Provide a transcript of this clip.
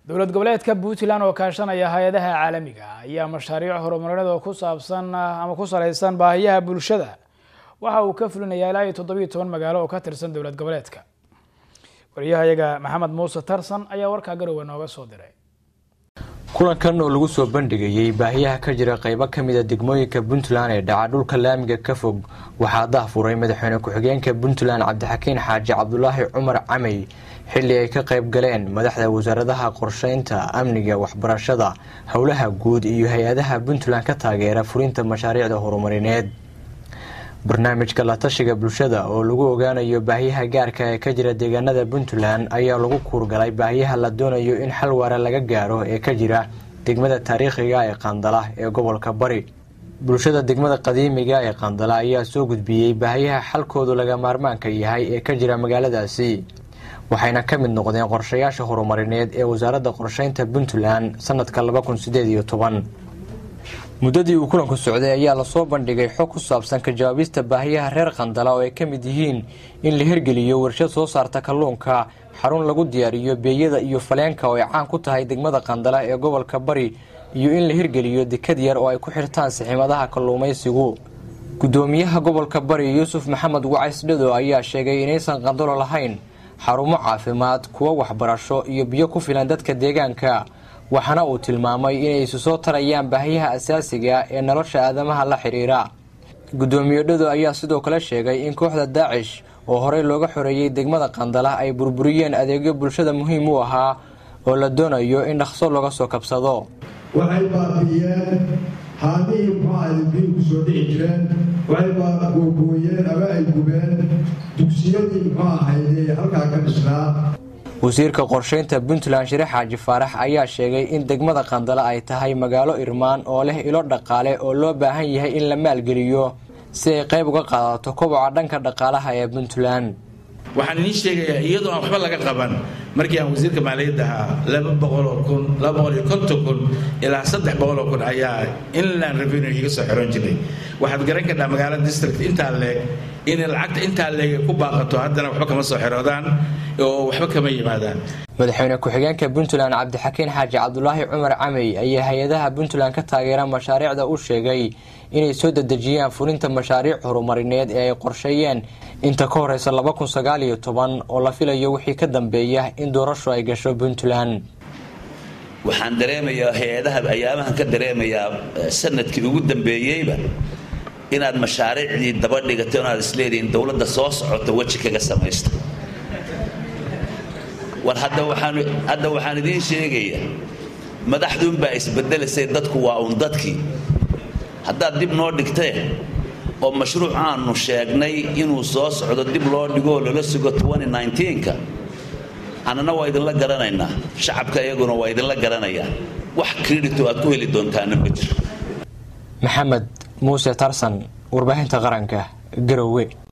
dowlad goboleedka puntland oo kaashanaya hay-adaha caalamiga ayaa mashaariic horumarineed oo ku saabsan ama ku saleysan baahiyaha bulshada waxa uu ka fulinayaa ilaa iyo toddobiyo toban magaalo oo ka tirsan dowlad goboleedka wariyahayaga maxamed muuse tarsan ayaa warkaa garowe nooga soo diray kulankan oo lagu soo bandhigayey baahiyaha ka jira qeybo kamida degmooyinka puntland ee dhaca dhulka laamiga ka fog waxaa dahfuray madaxweyne ku-xigeenka puntland cabdixakiin xaaji cabdulaahi cumar camey xilli ay ka qayb galeen madaxda wasaaradaha qorsheynta amniga waxbarashada howlaha guud iyo hay-adaha puntland ka taageera fulinta mashaariicda horumarineed barnaamijka la tashiga bulshada oo lagu ogaanayo baahiyaha gaarka ee ka jira deegaanada puntland ayaa lagu kuurgalay baahiyaha la doonayo in xal waara laga gaaro ee ka jira degmada taariikhiga ee qandala ee gobolka bari bulshada degmada qadiimiga ee qandala ayaa soo gudbiyey baahiyaha xalkoodu laga maarmaanka yahay ee ka jira magaaladaasi waxayna ka mid noqdeen qorshayaasha horumarineed ee wasaaradda qorsheynta puntland sanadka laba kun sideed iyo toban muddadii uu kulanku socday ayaa lasoo bandhigay xog ku saabsan ka jawaabista baahiyaha reer qandala oo ay ka mid yihiin in la hirgeliyo warshad soo saarta kalluunka xarun lagu diyaariyo beeyada iyo faleenka oo ay caan ku tahay degmada qandala ee gobolka bari iyo in la hirgeliyo dekad yar oo ay ku xirtaan siximadaha kalluumaysigu gudoomiyaha gobolka bari yuusuf maxamed wacays dhado ayaa sheegay inaysan qandalo lahayn xarumo caafimaad kuwo waxbarasho iyo biyo ku filan dadka deegaanka waxaana uu tilmaamay inay isu soo tarayaan baahiyaha asaasiga ee nolosha aadamaha la xiriira gudoomiye dhado ayaa sidoo kale sheegay in kooxda daacish oo horey looga xoreeyey degmada qandala ay burburiyeen adeegyo bulshada muhiim u ahaa oo la doonayo in dhaqso looga soo kabsado waxay baabi'iyeen haadihii muxuahayd biil ku soo dhici jireen waxay googooyeen ama ay gubeen dugsiyadii muxuu ahayd halkaa ka dhisnaa wasiirka qorsheynta puntland shire xaaji faarax ayaa sheegay in degmada qandala ay tahay magaalo irmaan oo leh ilo dhaqaale oo loo baahan yahay in la maalgeliyo si ay qayb uga qaadato koboca dhanka dhaqaalaha ee puntland waxaan idiin sheegayaa iyadoo aan waxba laga qaban markii aan wasiirka maaliyadda ahaa laba boqoloo kun laba boqol iyo konton kun ilaa saddex boqoloo kun ayaa inland revenue iga soo xiran jiray waxaad garan kartaa magaalada district intaa leeg inay lacagta intaa leeg ku baaqato haddana waxba kama soo xiroodaan oo waxba kama yimaadaan madaxweyne ku-xigeenka puntland cabdixakiin xaaji cabdulaahi cumar camey ayaa hay-adaha puntland ka taageera mashaariicda u sheegay inay soo dedejiyaan fulinta mashaariic horumarineed ee ay qorsheeyeen inta ka horeysa laba kun sagaal iyo toban oo la filayo wixii ka dambeeya in doorashu ay gasho puntland waxaan dareemayaa hay-adaha ayaamahan ka dareemayaa sanadkii ugu dambeeyeyba inaad mashaariicdii daba dhigato inaad isleedihiin dowladda soo socota weji kaga samaysta war hadda waxaan hadda waxaan idiin sheegayaa madaxduunbaa isbedelaysay dadku waa uun dadkii haddaad dib noo dhigtee oo mashruuc aanu sheegnay inuu soo socdo dib loo dhigoo lala sugo ka annana waa idinla garanaynaa shacabka iyaguna waa idinla garanayaa wax kredito aad ku heli doontaana ma jiro maxamed muuse tarsan warbaahinta qaranka garowe